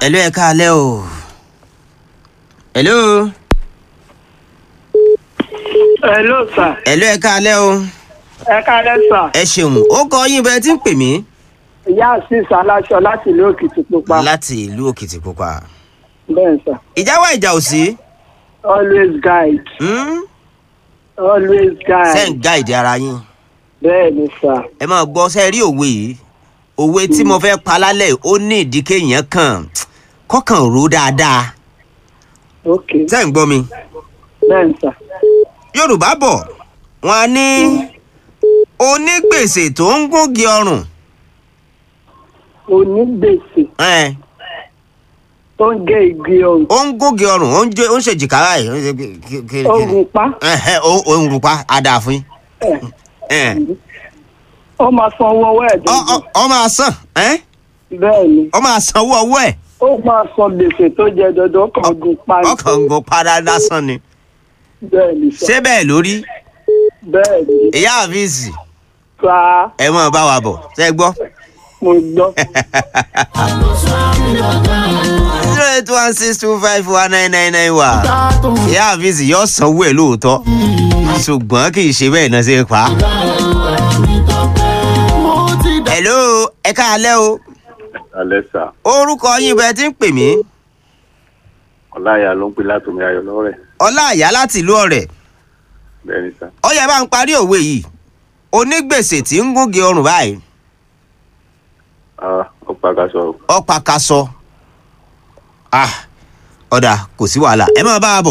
hello ẹ káalẹ́ o. hello. Hello sir. hello ẹ káalẹ́ o. Ẹ káalẹ́ sir. ẹ ṣeun ó kọ yín bẹ́ẹ̀ tí ń pè mí. Ìyá Asis Aláṣọ láti ìlú Òkìtìpupa. láti ìlú òkìtìpupa. Bẹ́ẹ̀ sir. ìjà wà ìjà ò sí. Always guide. Hmm? Always guide. ṣé ń gáìdì ara yín. Bẹ́ẹ̀ ni sir. ẹ máa gbọ́ ṣe rí òwe yìí òwe tí mo fẹ́ pa lálẹ́ ó ní ìdí kéèyàn kàn kọ́kàn rò dáadáa. Ok. ṣé ń gbọ́ mi. Bẹ́ẹ̀ ni sir. yorùbá bọ̀ wọ́n á ní onígbèsè tó ń gúngi ọrùn. Onígbèsè ẹ̀, tó ń gé igi ọ̀hún. ó ń gúngi ọrùn ó ń jẹ- ó ń ṣèjìká báyìí. ó ń ṣe kí- kí- kí- Ogun pa. Ẹ̀hẹ́, ó ó ń rupa àdàfin. Ẹ̀, Ó máa san owó ọwọ́ ẹ̀ dandan. ọ máa san ẹ́? Bẹ́ẹ̀ ni. ọ máa sanwó ọwọ́ ẹ̀ Ó máa san gbèsè tó jẹ dandan ó kàn gun pa ni. ọkàn ń gun padà lásán ni. Bẹ́ẹ̀ ni sir. ṣé bẹ́ẹ̀ lórí Bẹ́ẹ̀ ni. ìyá àfíìsì Sa ẹ mọ̀ bá wa bọ̀ ṣe gbọ́. mo gbọ́. zero eight one six two five one nine nine nine wa ìyá àfíìsì yóò sanwó ẹ̀ lóòótọ́ ṣùgbọ́n kì í ṣe bẹ́ẹ̀ náà ṣe pa á. hello ẹ káalẹ́ o alẹ́ sà orúkọ yín bẹ́ẹ̀ tí ń pè mí ọláyà ló ń pè látòmí ayọ̀ lọ́rẹ̀ ọlá àyá láti ìlú ọ̀rẹ́ bẹ́ẹ̀ ni sà ó yẹ bá ń parí òwe yìí onígbèsè tí ń gúngi ọrùn báyìí Ah, ó pàkàṣọ o. ọ̀pá kaṣọ. ah ọ̀dà kò sí wàhálà ẹ máa bá a bọ̀.